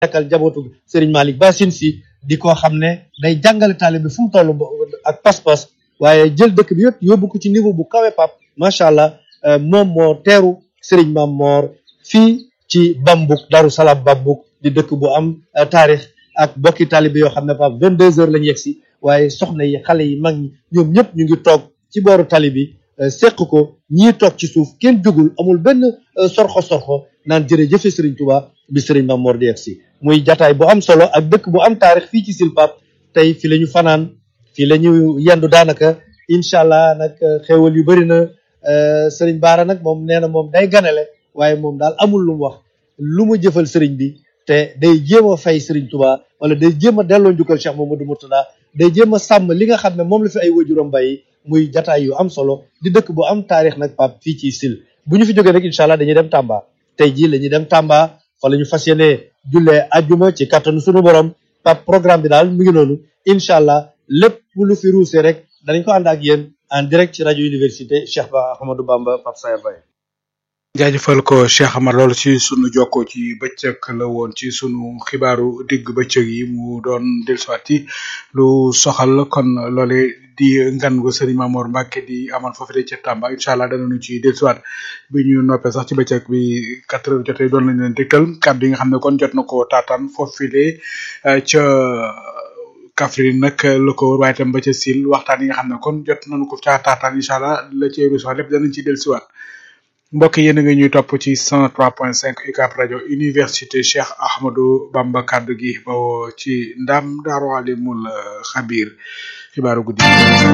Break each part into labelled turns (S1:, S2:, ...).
S1: nekkal jabootu Serigne Malick Bassine si di ko xam ne day jàngale taalibe fu mu toll ak pas-pas waaye jël dëkk bi yëpp yóbbu ko ci niveau bu kawe pap macha allah moom moo teeru Serigne Mam Moor fii ci Bambuk Daru Salaam Bambuk di dëkk bu am taarix ak bokki taalibe yoo xam ne pap vingt deux heures lañu yegg si waaye soxna yi xale yi mag ñi ñoom ñëpp ñu ngi toog ci booru tali bi seq ko ñii toog ci suuf kenn jugul amul benn sorxo sorxo naan jërëjëfe Serigne Touba bi Serigne Mam Moor di yegg si muy jataay bu am solo ak dëkk bu am taarix fii ci Sil Pap tey fi la ñu fanaan fii la ñu yendu daanaka incha allah nag xéewal yu bëri na Serigne Baara nag moom nee na moom day ganale waaye moom daal amul lu mu wax lu mu jëfal Serigne bi te day jéem a fay Serigne Touba wala day jéem a delloo njukkal Cheikh Mamadou Murtada day jéem a sàmm li nga xam ne moom la fi ay wajuram bàyyi muy jataay yu am solo di dëkk bu am taarix nag pap fii ci Sil bu ñu fi jógee rek incha allah dañuy dem Tamba tey jii la ñuy dem Tamba fa la ñu fas yéenee jullee ajjuma ci kattanu sunu borom pap programme bi daal mu ngi noonu incha allah lépp lu fi ruusee rek danañ ko ànd ak yéen en direct ci rajo université Cheikh Ba Ahmadou Bamba Pape Sayer Baye
S2: jaajëfal ko Cheikh Amar loolu ci sunu jokkoo ci bëccëg la woon ci sunu xibaaru digg bëccëg yi mu doon dellusiwaat ci lu soxal kon loole di ngan gu Serigne Mamour Mbacke di amal foofu de ca Tamba incha allah danañu ci dellusiwaat bi ñu noppee sax ci bëccëg bi quatre heures jotee doon lañu leen dégtal kàddu yi nga xam ne kon jot na ko taataan foofu de ca Kaffrine nag la ko waaye tam ba ca Sil waxtaan yi nga xam ne kon jot nañu ko caa taataan incha allah la cay ruusaat lépp danañ ci dellusiwaat. mbokk yéen a ngi ñuy topp ci 103.5 UCAB rajo université Cheikh Ahmadou Bamba kaddu gi bawoo ci ndam Daaru Alimul Xabir xibaaru guddi.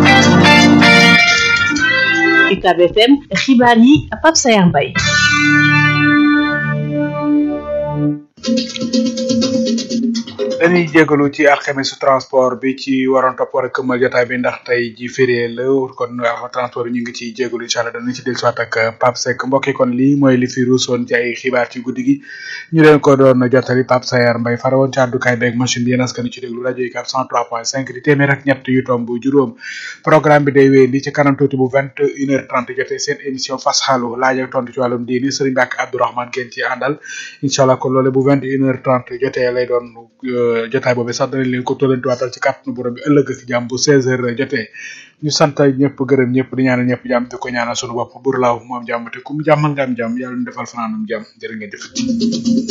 S3: UCAB FM xibaar yi Pape Sayer Mbaye.
S2: dañuy jégalu ci alxames transport bi ci waroon topp war a këmmal jotaay bi ndax tey ji férié la kon transport bi ñu ngi ciy jégalu incha allah danañ ci dellusiwaat ak Pape Seck mbokk yi kon lii mooy li fi ruusoon ci ay xibaar ci guddi gi ñu leen ko doon jottali Pape Sayer Mbaye fara woon ci àddukaay beeg machine bi yéen askan ci déglu rajo yi 103.5 di téeméer ak ñett yu tomb juróom programme bi day wéy li ci kanam tuuti bu vingt une heure trente jotee seen émission fas xaalu laaj ak tontu ci wàllum diini Serigne Mbacke Abdourahmane ngeen ci àndal incha allah kon loole bu vingt une heure trente jotee lay doon jotaay boobu sax danañ leen ko tollantiwaatal ci kàttanu borom bi ëllëg ak jàmm bu 16 heures jotee ñu sant ñëpp gërëm ñëpp di ñaanal ñëpp jàmm di ko ñaanal sunu bopp bur laaw moom jàmm te ku mu jàmmal nga am jàmm yàlla ñu defal fanaanum jàmm jërë ngeen jëf